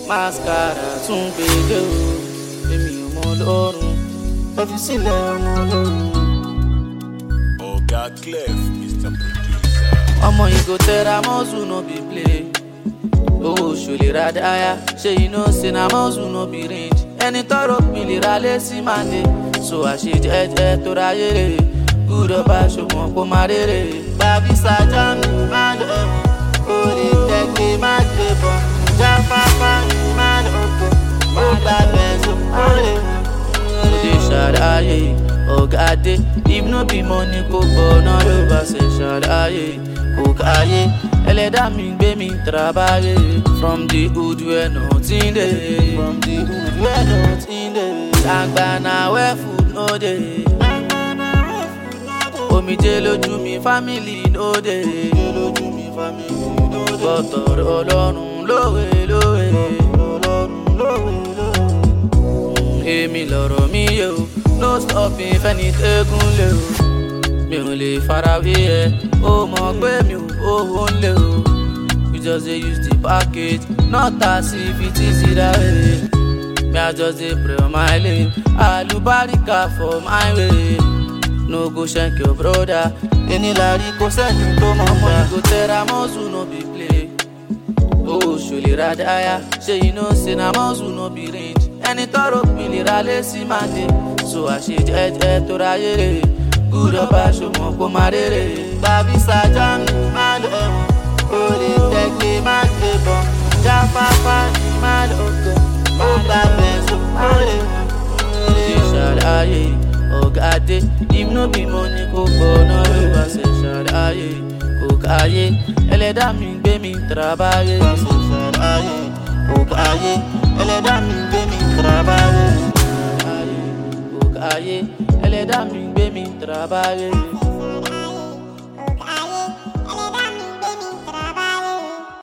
mascara tún gbèdé o èmi ò mọ lọ́rùn ẹ fi sílẹ̀ ọmọ lọ́rùn. Oga Clef, Mr. Producer. ọmọ ìgò tẹra mọ́sù no be play owó ṣòlè ra dáyà ṣé iná ṣe na mọ́sù no be range ẹni tọrọ pinlẹ̀ ra lé sí màdé so àṣejẹjẹ tó ráyè rè gúdọ̀ bá ṣùgbọ́n kó má rèrè. bàbí sàjà mi má lọ kó lè tẹ́gbẹ́ má gbé bọ̀ jáfáfá mi má lọ kó ó gbà bẹ́sùn má lè mú. ó lè ṣàlàyé ọ̀gá dé if no be money kò gbọ́ náà ló bá ṣe ṣàlàyé kò káyé ẹlẹ́dà mi gbé mi trabaye from the hood where nothing dey from the hood where nothing dey àgbàna where food no dey omijé lójú mi family no dey lójú mi family no dey gbọ́tọ̀rọ̀ ọlọ́run lówe lówe ọlọ́run lówe lówe èmi lọ̀rọ̀ mi yé o no stopping fẹ́ni tẹ́gùn lé o mi ò lè farawé ẹ ó mọ̀ pé mi ò owó ń lé o we just dey use the package not as if it is that way me i just dey pray on my lane alubarika for my way no go shank your brother enilari kò sẹ́ni tó mọ̀ mọ́ ìgò tẹra mọ́sù no be play owó ṣòlè ra dáyà ṣé iná ṣe na mọ́sù no be range ẹni tọrọ pinlẹ̀ ra lé sí màdé so àṣejẹjẹ tó ráyè rè gúdọ̀ bá ṣùgbọ́n kó má rèrè. bàbí sàjà mi má lọ ẹ̀wọ̀n kó lè tẹ́gbẹ́ má gbé bọ̀ jáfáfá ni má lọ kọ́ ó gbà bẹ́sùn má lè mú. ṣe ṣàlàyé ọ̀gá dé if no be money kò gbọ́ náà ló bá ṣe ṣàlàyé kò káyé ẹlẹ́dàá mi gbé mi trabaye. ṣe ṣàlàyé kò káyé ẹlẹ́dàá mi gbé mi trabaye. kò káyé ẹlẹ́dàá mi gbé mi trabaye.